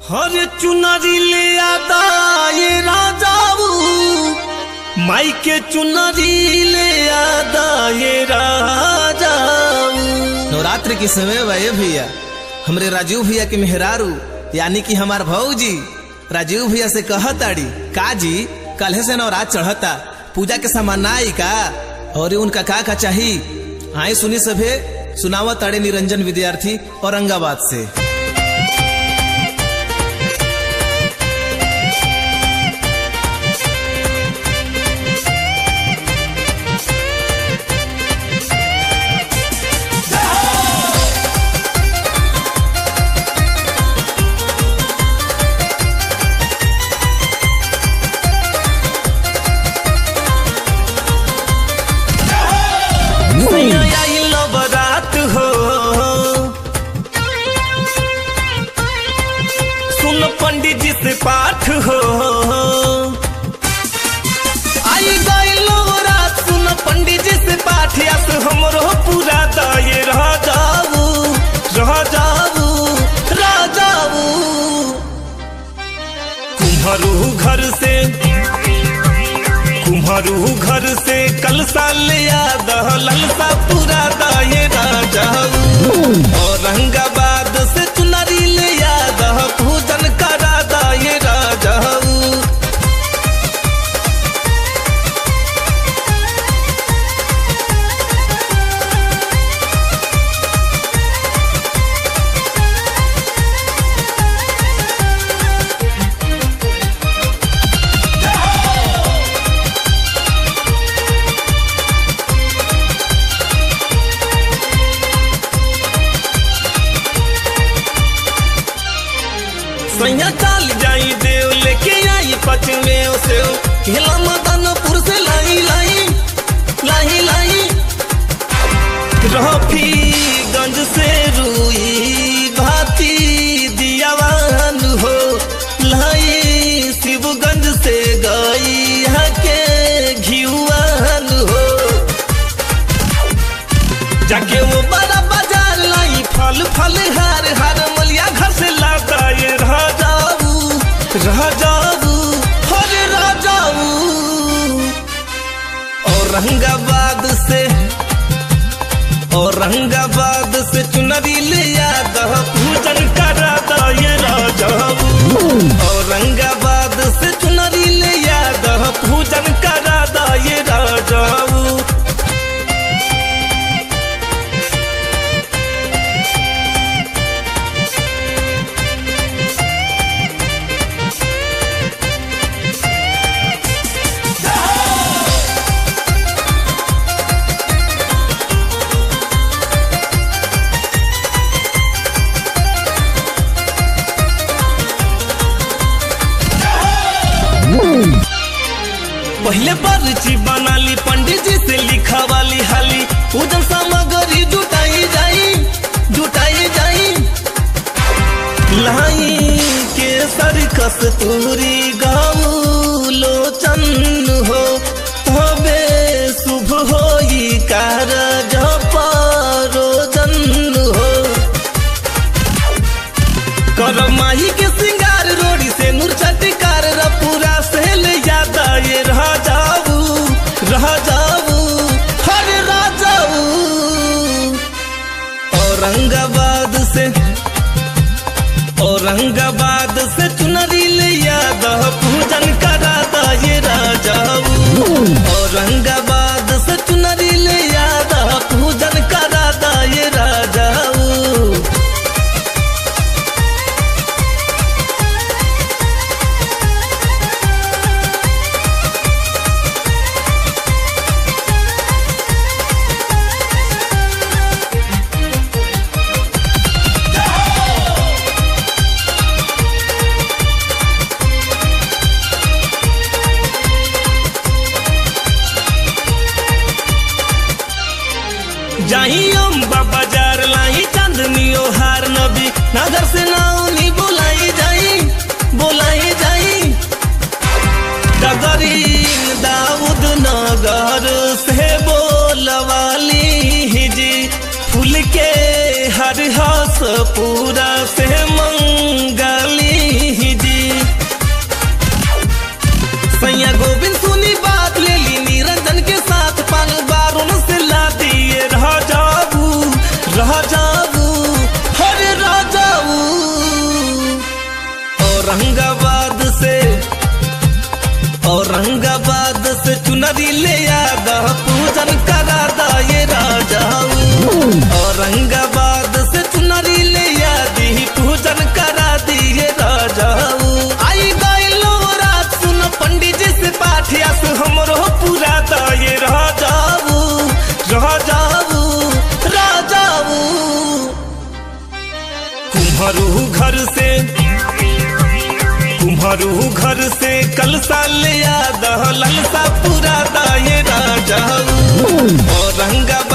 हर चुनरी ले आता ये राजाऊ माई के चुनरी ले आता ये राजाऊ नवरात्र के समय बा भैया हमरे राजीव भैया के मेहरारू यानी कि हमार भौजी राजीव भैया से कहताड़ी का जी कल से नवरात चढ़ता पूजा के सामान ना आई का और उनका का का चाही आए सुनी सभे सुनावा ताड़े निरंजन विद्यार्थी औरंगाबाद से मैया आई नवरात हो सुन पंडित जी से पाठ हो आई गई नवरात सुन पंडित जी से पाठ यस हमरो पूरा दाये रह जाऊ रह जाऊ रह जाऊ कुम्हरू घर से कुम्हरू घर से कल साल याद ललसा पूरा दाये राजाऊ औरंगाबाद से चुनरी ले याद पूजन करा दाये राजाऊ सैया चाल जाई देव लेके आई पचमे से खेला मदनपुर से लाई लाई लाई लाई रफीगंज से रुई भाती दियावान हो लाई शिवगंज से गई के घियुआन हो जाके वो बड़ा बाजार लाई फल फल हार हार मलिया घर से लाता ये रह जाऊ रह जाऊ हर रह जाऊ औरंगाबाद से औरंगाबाद से चुनरी ले याद पूजन करा दा ये राजाऊ औरंगाबाद से चुनरी ले याद पूजन करा दा ये राजाऊ पहले पर्ची बना ली पंडित जी से लिखा वाली हाली पूजन सामग्री जुटाई जाई जुटाई जाई लाई के सर कस्तूरी गाऊ लोचन हो तबे शुभ होई कार रोजन हो कर माही के सिंगार रोड़ी से नूर चटकार पूरा से ले जाता ये रह जाऊ रह जाऊ हर रह जाऊ औरंगाबाद से औरंगाबाद से चुनरी ले याद पूजन करा दा ये राजाऊ औरंगाबाद से चुनरी ले याद पूजन करा दा ये राजाऊ औरंगाबाद से चुनरी ले याद पूजन करा दाए राजाऊ औरंगाबाद से चुनरी ले याद ही पूजन करा दिए राजाऊ आई गइलो रात सुन पंडित जी से पाठिया से हमरो पूरा दाए राजाऊ राजाऊ राजाऊ कुम्हरू घर से कुम्हरू घर से कल साल याद ललसा पूरा दाए राजाऊ औरंगाबाद